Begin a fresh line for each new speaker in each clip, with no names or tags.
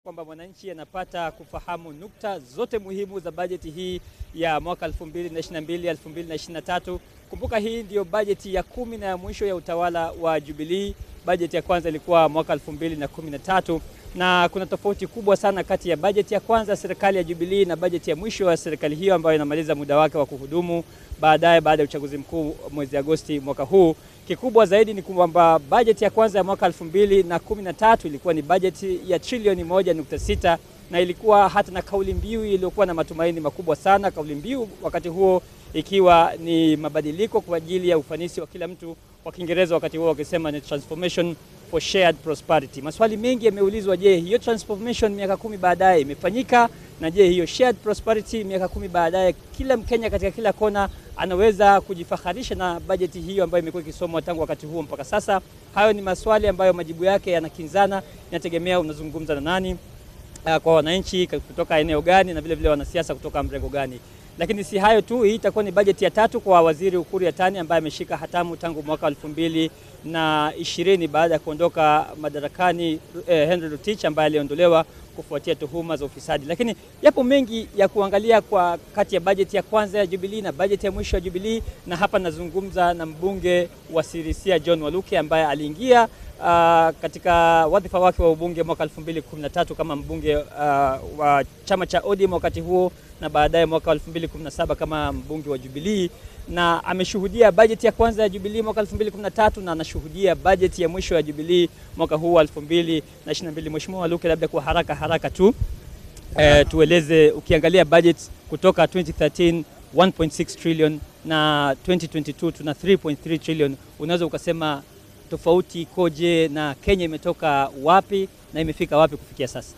kwamba mwananchi anapata kufahamu nukta zote muhimu za bajeti hii ya mwaka 2022 2023. Kumbuka hii ndiyo bajeti ya kumi na ya mwisho ya utawala wa Jubilee. Bajeti ya kwanza ilikuwa mwaka 2013 na kuna tofauti kubwa sana kati ya bajeti ya kwanza ya serikali ya Jubilee na bajeti ya mwisho ya serikali hiyo ambayo inamaliza muda wake wa kuhudumu baadaye baada ya uchaguzi mkuu mwezi Agosti mwaka huu. Kikubwa zaidi ni kwamba bajeti ya kwanza ya mwaka 2013 ilikuwa ni bajeti ya trilioni moja nukta sita na ilikuwa hata na kauli mbiu iliyokuwa na matumaini makubwa sana. Kauli mbiu wakati huo ikiwa ni mabadiliko kwa ajili ya ufanisi wa kila mtu, kwa Kiingereza wakati huo wakisema ni transformation for shared prosperity. Maswali mengi yameulizwa, je, hiyo transformation miaka kumi baadaye imefanyika? Na je, hiyo shared prosperity miaka kumi baadaye, kila Mkenya katika kila kona anaweza kujifaharisha na bajeti hiyo ambayo imekuwa ikisomwa tangu wakati huo mpaka sasa? Hayo ni maswali ambayo majibu yake yanakinzana, inategemea unazungumza na nani, uh, kwa wananchi kutoka eneo gani, na vile vile wanasiasa kutoka mrengo gani. Lakini si hayo tu, hii itakuwa ni bajeti ya tatu kwa waziri Ukur Yatani ambaye ameshika hatamu tangu mwaka elfu mbili na ishirini baada ya kuondoka madarakani eh, Henry Rotich ambaye aliondolewa kufuatia tuhuma za ufisadi. Lakini yapo mengi ya kuangalia kwa kati ya bajeti ya kwanza ya Jubilee na bajeti ya mwisho ya Jubilee, na hapa nazungumza na mbunge wa Sirisia John Waluke ambaye aliingia uh, katika wadhifa wake wa ubunge mwaka 2013 kama mbunge uh, wa chama cha ODM wakati huo na baadaye mwaka 2017 kama mbunge wa Jubilee na ameshuhudia bajeti ya kwanza ya Jubilee mwaka 2013 na anashuhudia bajeti ya mwisho ya Jubilee mwaka huu 2022. Mheshimiwa Waluke, labda kwa haraka haraka tu eh, tueleze ukiangalia budget kutoka 2013 1.6 trillion na 2022 tuna 3.3 trillion, unaweza ukasema tofauti ikoje na Kenya imetoka wapi na imefika wapi kufikia sasa?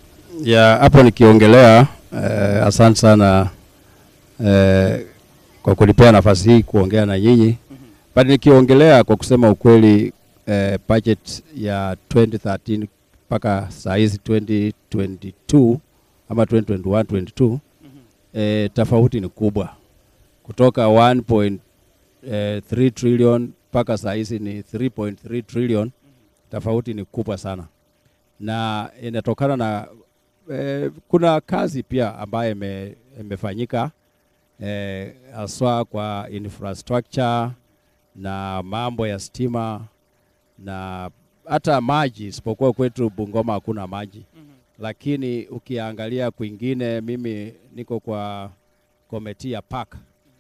ya hapo nikiongelea eh, asante sana eh, kwa kunipea nafasi hii kuongea na nyinyi but nikiongelea kwa kusema ukweli eh, budget ya 2013 mpaka saa hizi 2022 ama 2021 22 eh, tofauti ni kubwa kutoka 1.3 trillion mpaka saa hizi ni 3.3 trillion. Tofauti ni kubwa sana na inatokana na eh, kuna kazi pia ambayo ime- imefanyika eh, haswa kwa infrastructure na mambo ya stima na hata maji, isipokuwa kwetu Bungoma hakuna maji lakini ukiangalia kwingine, mimi niko kwa komiti ya park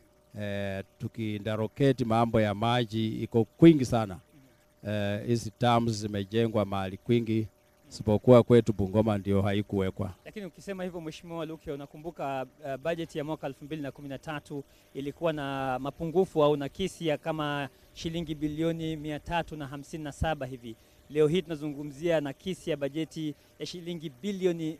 eh, tukiindaroketi mambo ya maji iko kwingi sana eh, hizi dams zimejengwa mahali kwingi, isipokuwa kwetu Bungoma ndio haikuwekwa.
Lakini ukisema hivyo Mheshimiwa Luke, unakumbuka uh, bajeti ya mwaka 2013 ilikuwa na mapungufu au nakisi ya kama shilingi bilioni 357 hivi. Leo hii tunazungumzia nakisi ya bajeti ya shilingi bilioni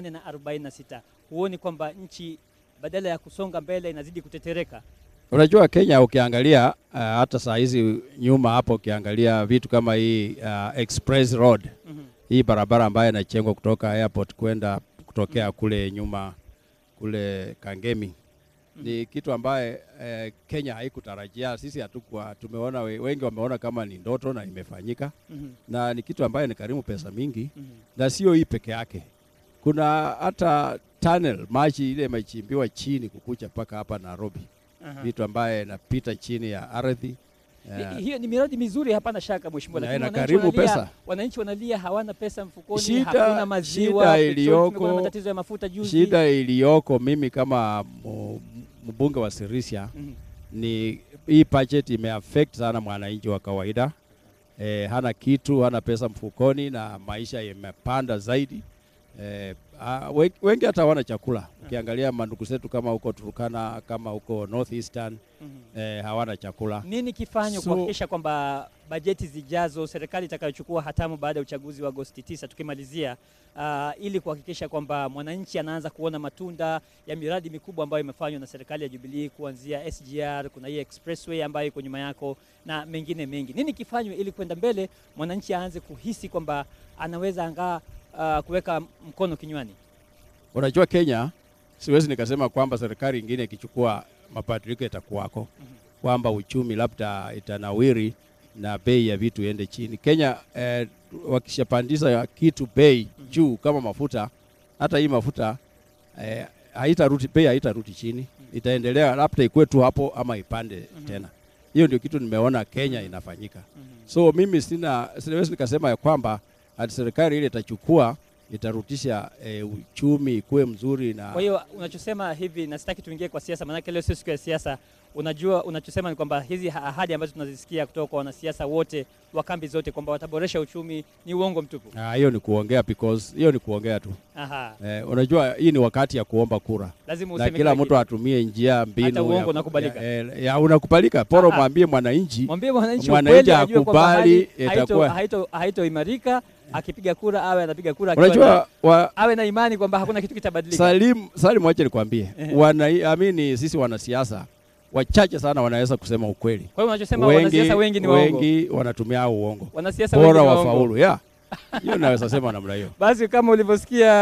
846. Huoni kwamba nchi badala ya kusonga mbele inazidi kutetereka?
Unajua Kenya ukiangalia uh, hata saa hizi nyuma hapo ukiangalia vitu kama hii uh, express road
Mhm.
hii barabara ambayo inachengwa kutoka airport kwenda kutokea kule nyuma kule Kangemi ni kitu ambaye eh, Kenya haikutarajia. Sisi hatukuwa tumeona, we- wengi wameona kama ni ndoto na imefanyika,
Mhm.
na ni kitu ambaye ni karimu pesa mingi,
Mhm.
na sio hii peke yake. Kuna hata tunnel maji ile imechimbiwa chini kukucha mpaka hapa Nairobi,
Aha.
vitu ambaye inapita chini ya ardhi eh,
Hi- Hiyo ni miradi mizuri, hapana shaka mheshimiwa,
Na
lakini
ina
wananchi
karibu
wanalia,
pesa.
wananchi wanalia hawana pesa mfukoni,
Shida-
hakuna maziwa,
shida
petroli,
iliyoko-
kumekuwa na matatizo ya mafuta juzi.
Shida iliyoko mimi kama mu- mbunge wa Sirisia
Mhm.
ni hii budget imeaffect sana mwananchi wa kawaida eh, hana kitu, hana pesa mfukoni na maisha yamepanda zaidi. Eh, ah, we- wengi hata hawana chakula. Ukiangalia mandugu zetu kama huko Turkana, kama huko Northeastern
Mhm.
eh, hawana chakula.
Nini kifanywe
So-
kuhakikisha kwamba bajeti zijazo serikali itakayochukua hatamu baada ya uchaguzi wa Agosti 9 tukimalizia, uh, ili kuhakikisha kwamba mwananchi anaanza kuona matunda ya miradi mikubwa ambayo imefanywa na serikali ya Jubilee kuanzia SGR, kuna hii expressway ambayo iko nyuma yako na mengine mengi. Nini kifanywe ili kwenda mbele mwananchi aanze kuhisi kwamba anaweza angaa uh, kuweka mkono kinywani?
Unajua Kenya, siwezi nikasema kwamba serikali ingine ikichukua mabadiliko itakuwako, kwamba uchumi labda itanawiri na bei ya vitu iende chini. Kenya eh, wakishapandisha kitu bei
Mhm.
juu kama mafuta, hata hii mafuta eh, haitarudi bei haitarudi chini, itaendelea labda ikuwe tu hapo ama ipande tena. Hiyo ndio kitu nimeona Kenya inafanyika. So mimi sina siwezi nikasema ya kwamba ati serikali ile itachukua itarudisha e, uchumi ikuwe mzuri na
Kwa hiyo unachosema hivi, na sitaki tuingie kwa siasa, maanake leo sio siku ya siasa. Unajua, unachosema ni kwamba hizi ha- ahadi ambazo tunazisikia kutoka kwa wanasiasa wote wa kambi zote kwamba wataboresha uchumi ni uongo mtupu.
Ah, hiyo ni kuongea because hiyo ni kuongea tu.
Aha,
Eh, unajua hii ni wakati ya kuomba kura
lazima
na
useme
kila
kila
mtu atumie njia mbinu
Hata uongo
ya,
unakubalika.
ya, ya, ya unakubalika poro
Aha.
mwambie mwananchi
Mwambie mwananchi
Mwananchi
ukweli, ajue kwamba
akubali,
hali
itakuwa-
haito- haitoimarika akipiga kura, awe anapiga kura akiwa na-
unajua wa,
awe na imani kwamba hakuna kitu kitabadilika.
Salim, Salim wache nikwambie
Ehe.
wana amini sisi wanasiasa wachache sana wanaweza kusema ukweli.
Kwa hiyo unachosema wanasiasa wengi ni waongo,
wengi wanatumia hao uongo
wanasiasa wengi
bora
ni waongo.
wafaulu. Yeah. Hiyo naweza sema namna hiyo.
Basi kama ulivyosikia